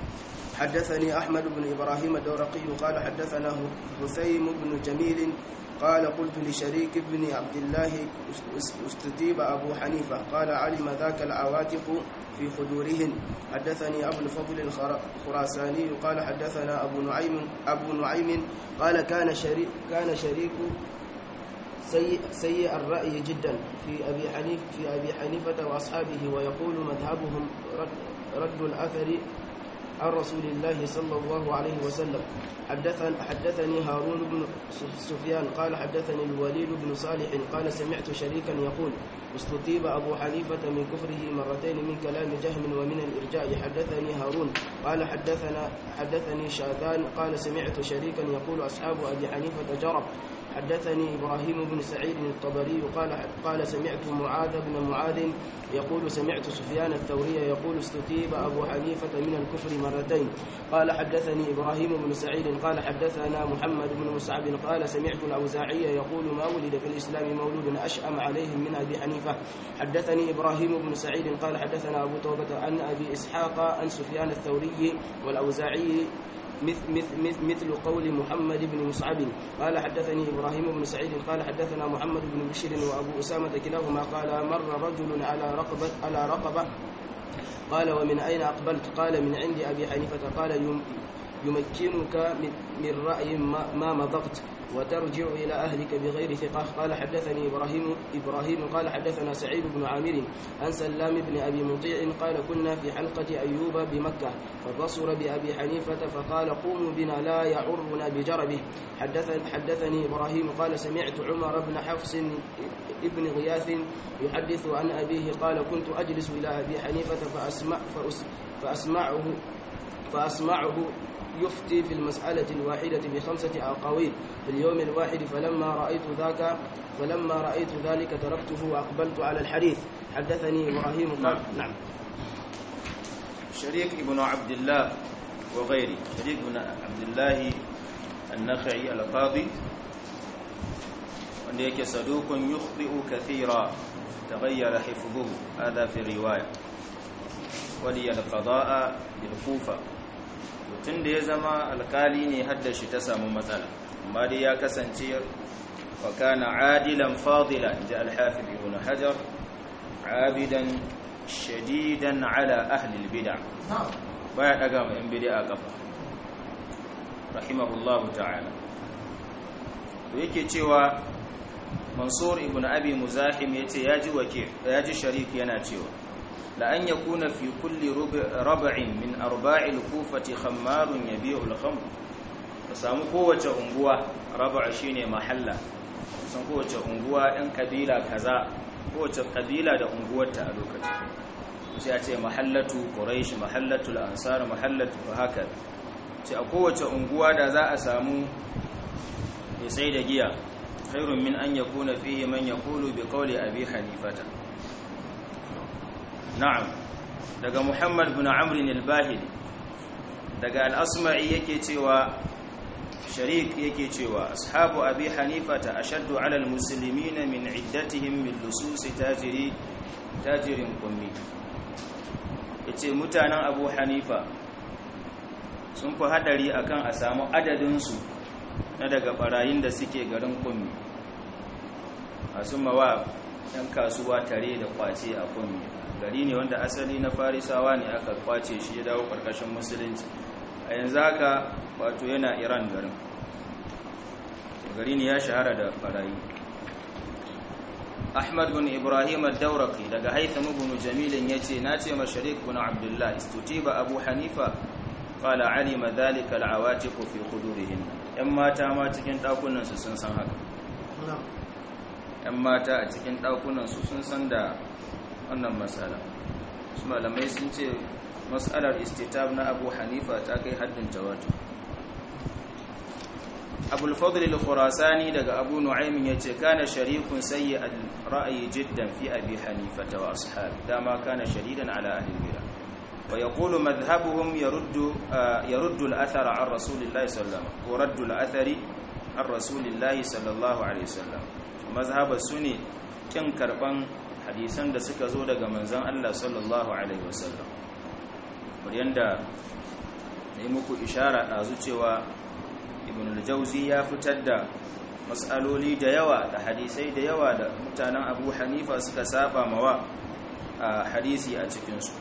حدثني أحمد بن إبراهيم الدورقي قال حدثنا هثيم بن جميل قال قلت لشريك بن عبد الله استتيب أبو حنيفة قال علم ذاك العواتق في خدورهن حدثني أبو الفضل الخراساني قال حدثنا أبو نعيم أبو نعيم قال كان شريك كان شريك سيء, سيء الرأي جدا في أبي حنيف في أبي حنيفة وأصحابه ويقول مذهبهم رد, رد الأثر عن رسول الله صلى الله عليه وسلم حدثني, حدثني هارون بن سفيان قال حدثني الوليد بن صالح قال سمعت شريكا يقول استتيب أبو حنيفة من كفره مرتين من كلام جهم ومن الإرجاء حدثني هارون قال حدثنا حدثني شاذان قال سمعت شريكا يقول أصحاب أبي حنيفة جرب حدثني إبراهيم بن سعيد الطبري قال قال سمعت معاذ بن معاذ يقول سمعت سفيان الثوري يقول استتيب أبو حنيفة من الكفر مرتين قال حدثني إبراهيم بن سعيد قال حدثنا محمد بن مسعب قال سمعت الأوزاعي يقول ما ولد في الإسلام مولود أشأم عليهم من أبي حنيفة حدثني إبراهيم بن سعيد قال حدثنا أبو توبة عن أبي إسحاق عن سفيان الثوري والأوزاعي مثل, مثل, مثل قول محمد بن مصعب قال حدثني إبراهيم بن سعيد قال حدثنا محمد بن بشير وأبو أسامة كلاهما قال مر رجل على رقبة على رقبة قال ومن أين أقبلت قال من عند أبي حنيفة قال يمكنك من رأي ما مضغت وترجع إلى أهلك بغير ثقة قال حدثني إبراهيم إبراهيم قال حدثنا سعيد بن عامر عن سلام بن أبي مطيع قال كنا في حلقة أيوب بمكة فبصر بأبي حنيفة فقال قوموا بنا لا يعرنا بجربه حدث حدثني إبراهيم قال سمعت عمر بن حفص ابن غياث يحدث عن أبيه قال كنت أجلس إلى أبي حنيفة فأسمع فأسمعه فأسمعه يفتي في المسألة الواحدة بخمسة أقاويل في اليوم الواحد فلما رأيت ذاك فلما رأيت ذلك تركته وأقبلت على الحديث حدثني إبراهيم قال نعم
شريك ابن عبد الله وغيره شريك بن عبد الله النخعي القاضي wanda yake sadukun yukhti'u kathira taghayyara hifdhuhu hadha fi riwaya wali al-qada'a bil kufa tun da ya zama alkali ne hadda shi ta samu matsala amma dai ya kasance wa kana adilan fadila inda al-hafiz ibn hajar abidan shadidan ala ahli al-bid'a baya daga ma yan bid'a kafa rahimahullahu ta'ala to yake cewa mansur ibn abi muzahim yace yaji wake yaji sharik yana cewa la an yakuna fi kulli rab'in min arba'il kufati khammarun yabi'u al-khamr ka samu kowace unguwa rab'a shine mahalla san kowace unguwa ɗan kabila kaza kowace kabila da unguwarta a lokacin sai a ce mahallatu quraish mahallatul ansar mahallatu haka ce a kowace unguwa da za a samu ya sai da giya khairun min an yakuna fihi man yaqulu bi qawli abi hanifata na'am daga muhammad bin amr al-bahili daga al-asma'i yake cewa sharik yake cewa ashabu abi hanifata ashaddu ala al-muslimin min iddatihim min lusus tajiri tajirin ummi yace mutanen abu hanifa sun fi hadari akan a samu adadinsu na daga barayin da suke garin kummi masu mawa yan kasuwa tare da kwace a kummi gari ne wanda asali na farisawa ne aka kwace shi ya dawo karkashin musulunci a yanzu haka wato yana iran garin gari ne ya shahara da barayi ahmad bin ibrahim al-dauraki daga haitham ibn jamilin yace nace masharik bin abdullah istutiba abu hanifa qala alima dhalika al-awatiq fi qudurihin yan mata ma cikin dakunan su sun san haka yan mata a cikin dakunan su sun san da wannan masala su malamai sun ce mas'alar istitab na abu hanifa ta kai haddin tawatur abul fadl al-khurasani daga abu nu'aym yace kana sharikun sayyi al-ra'yi jiddan fi abi hanifa wa ashab dama kana shadidan ala ahli al-bid'ah wa yaqulu madhhabuhum yaruddu yaruddu al-athar an rasulillahi sallallahu alaihi wasallam wa raddu al-athari an rasulillahi sallallahu alaihi wasallam mazhaba sune kin karban hadisan da suka zo daga manzon Allah sallallahu alaihi wasallam yanda ne muku ishara dazu cewa ibn al-jawzi ya fitar da matsaloli da yawa da hadisai da yawa da mutanen abu hanifa suka saba mawa a hadisi a cikinsu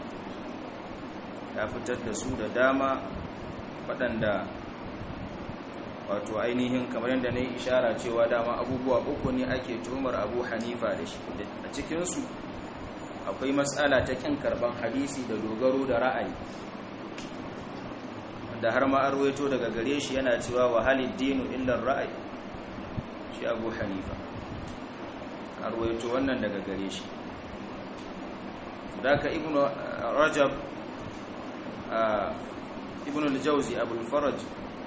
ya fitar da su da dama waɗanda wato ainihin kamar yadda na yi ishara cewa dama abubuwa uku ne ake tuhumar abu hanifa da shi a cikinsu akwai matsala ta kin karban hadisi da dogaro da ra'ayi da har ma arwaito daga gare shi yana cewa wa halid dinu illar ra'ayi shi abu hanifa arwaito wannan daga gare shi daga ibnu rajab ibnu al-jawzi abul faraj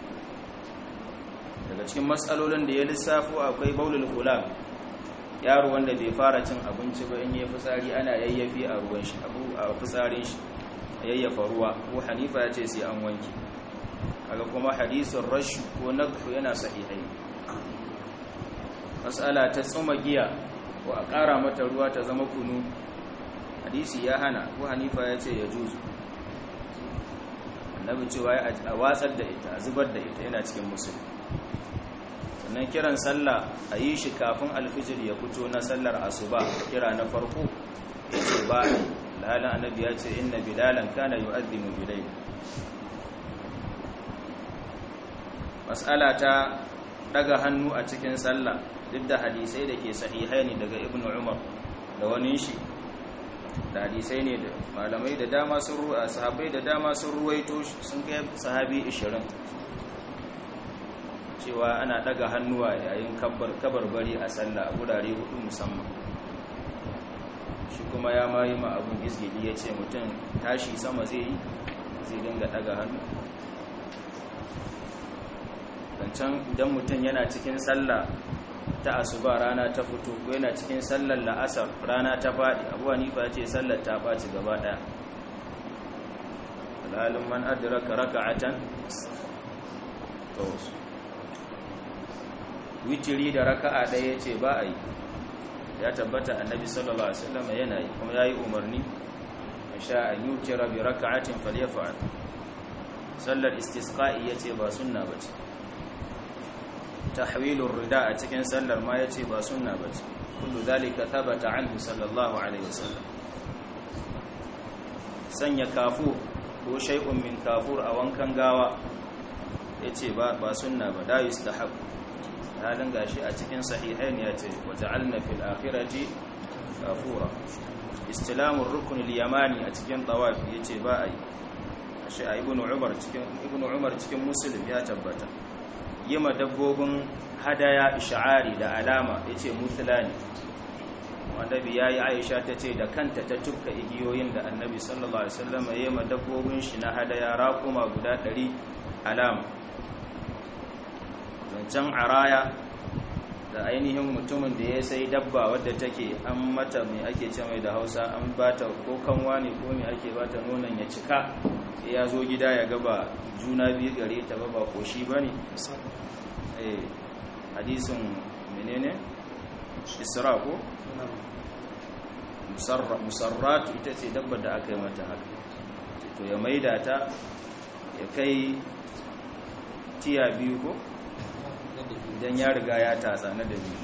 daga cikin matsalolin da ya lissafo akwai baulul gulam yaro wanda bai fara cin abinci ba in yi fitsari ana yayyafi a ruwan shi abu a fitsarin shi yayyafa ruwa ko hanifa ya ce sai an wanke kaga kuma hadisin rashu ko nadhu yana sahihai mas'ala ta tsuma giya ko a ƙara mata ruwa ta zama kunu hadisi ya hana ko hanifa ya ce ya juzu annabi cewa a watsar da ita a zubar da ita yana cikin musulmi sannan kiran sallah a yi shi kafin alfijir ya fito na sallar asuba kira na farko ya ce ba lalan annabi ya ce inna bilalan kana yu'adhdhimu bilayl mas'ala ta daga hannu a cikin sallah duk da hadisai da ke sahihai ne daga ibnu umar da wani shi da hadisai ne da malamai da dama sun ruwa sahabbai da dama sun ruwaito sun kai sahabi 20 cewa ana daga hannuwa yayin kabarbari a sallah a gurare hudu musamman shi kuma ya mayi ma abun izgili ya ce mutum tashi sama zai yi zai dinga daga hannu zancen idan mutum yana cikin sallah ta asuba rana ta fito ko yana cikin sallar la'asar rana ta faɗi abuwa nifa ce sallar ta ɓaci gaba ɗaya alhalin man adraka raka'atan to witiri da raka'a ɗaya ce ba a yi ya tabbata annabi sallallahu alaihi wasallam yana yi kuma yayi umarni sha an yutira bi raka'atin falyafa'al sallar istisqa'i yace ba sunna bace tahwilur rida a cikin sallar ma yace ba sunna bace kullu zalika thabata anhu sallallahu alaihi wasallam sanya kafur ko shay'un min kafur a wankan gawa yace ba ba sunna ba da yustahab halin gashi a cikin sahihain ya ce waja'alna fil akhirati kafura istilamur rukun al-yamani a cikin tawaf yace ba ai shi a ibnu umar cikin ibnu umar cikin muslim ya tabbata yima dabbobin hadaya ish'ari da alama yace mutlani wanda bi yayi aisha tace da kanta ta tukka igiyoyin da annabi sallallahu alaihi wasallam yima dabbobin shi na hadaya raquma guda 100 alama zancen araya da ainihin mutumin da ya sai dabba wadda take an mata mai ake ce mai da hausa an bata ko kanwa ne ko mai ake bata nonon ya cika sai ya zo gida ya gaba juna biyu gare ta ba ba koshi ba ne hadisin menene isra ko musarratu ita ce dabbar da aka yi mata haka to ya maida ta ya kai tiya biyu ko idan ya riga ya tatsa na da biyu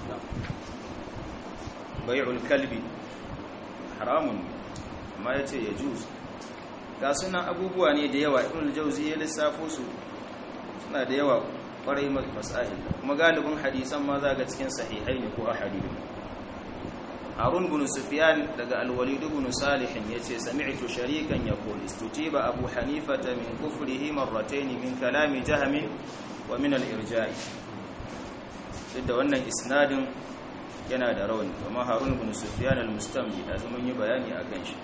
bai'ul kalbi haramun amma ya ce ya juz ga sunan abubuwa ne da yawa ibn jauzi ya lissafo su suna da yawa kwarai masail kuma galibin hadisan ma za ga cikin sahihai ne ko ahadith harun bin sufyan daga al-walid bin salih yace sami'tu sharikan yaqul istutiba abu hanifata min kufrihi marratayn min kalami jahmi wa min al-irja'i duk da wannan isnadin yana da rauni kuma harun bin sufyan al-mustamli da zaman yi bayani akan shi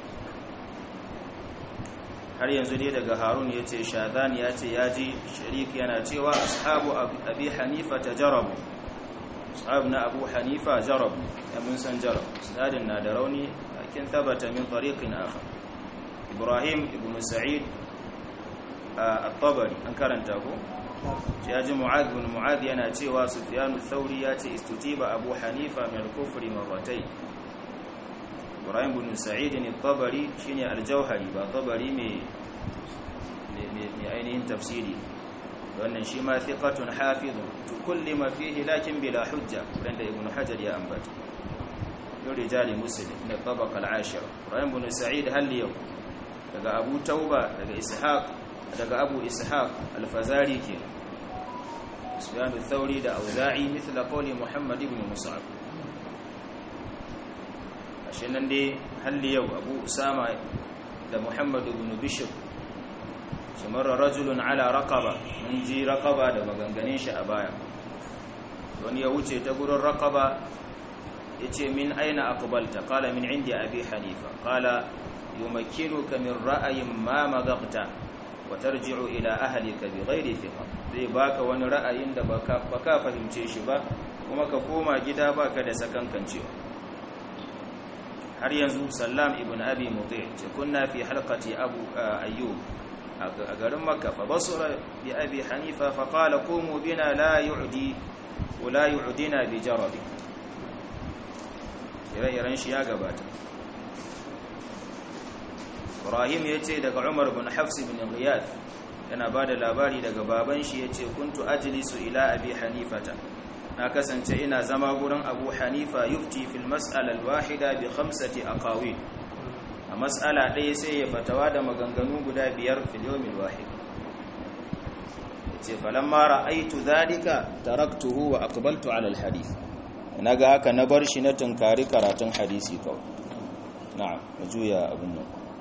har yanzu dai daga harun ya ce shazan ya ce ya ji sharik yana cewa ashabu abi hanifa ta jarabu ashabu na abu hanifa jarabu ya mun san jarabu sinadin na da rauni lakin tabbata min tariqin akhar ibrahim ibn sa'id at-tabari an karanta ko ya ji mu'adh bin mu'adh yana cewa sufyan ath-thawri ya ce istutiba abu hanifa min al-kufri marratayn ibrahim bin sa'id ne tabari shine al-jauhari ba tabari mai mai ainihin tafsiri wannan shi ma thiqatun hafizun tukullima fihi lakin bila hujja wanda ibnu hajar ya ambata min rijali muslim min tabaqa al-ashira rahim ibn sa'id hal yau daga abu tauba daga ishaq daga abu ishaq al-fazari ke sufyan al-thawri da auza'i mithla qawli muhammad ibn mus'ab ashe nan dai hal yau abu usama da muhammad ibn bishr sumarra rajulun ala raqaba mun ji raqaba da maganganun shi a baya wani ya wuce ta gurin raqaba yace min aina aqbalta qala min indi abi hanifa qala yumakkinuka min ra'ayin ma madaqta wa tarji'u ila ahlika bighairi thiqa zai baka wani ra'ayin da baka baka fahimce shi ba kuma ka koma gida baka da sakankancewa har yanzu sallam ibn abi muti ce kunna fi halqati abu ayyub a garin makka fa basura bi abi hanifa fa qala qumu bina la yu'di wa la yu'dina bi jarabi ire-iren shi ya gabata ibrahim ya ce daga umar bin hafs bin riyad yana ba da labari daga baban shi ya ce kuntu ajlisu ila abi hanifata na kasance ina zama gurin abu hanifa yufti fil mas'alal wahida bi khamsati aqawil a mas'ala ɗaya sai ya fatawa da maganganu guda biyar fil yawmil wahid yace falamma ra'aytu dhalika taraktuhu wa aqbaltu ala al hadith naga haka na bar shi na tunkari karatun hadisi kawai na'am juya abin nan